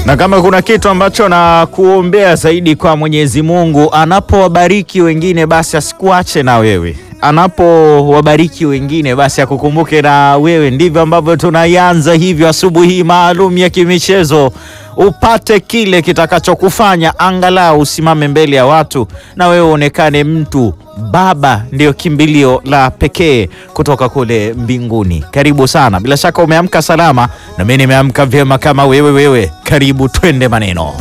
Na kama kuna kitu ambacho nakuombea zaidi kwa Mwenyezi Mungu, anapowabariki wengine basi asikuache na wewe, anapowabariki wengine basi akukumbuke na wewe. Ndivyo ambavyo tunaianza hivyo asubuhi hii maalum ya kimichezo, upate kile kitakachokufanya angalau usimame mbele ya watu na wewe uonekane mtu. Baba ndiyo kimbilio la pekee kutoka kule mbinguni. Karibu sana, bila shaka umeamka salama na mimi nimeamka vyema kama wewe wewe. Karibu twende maneno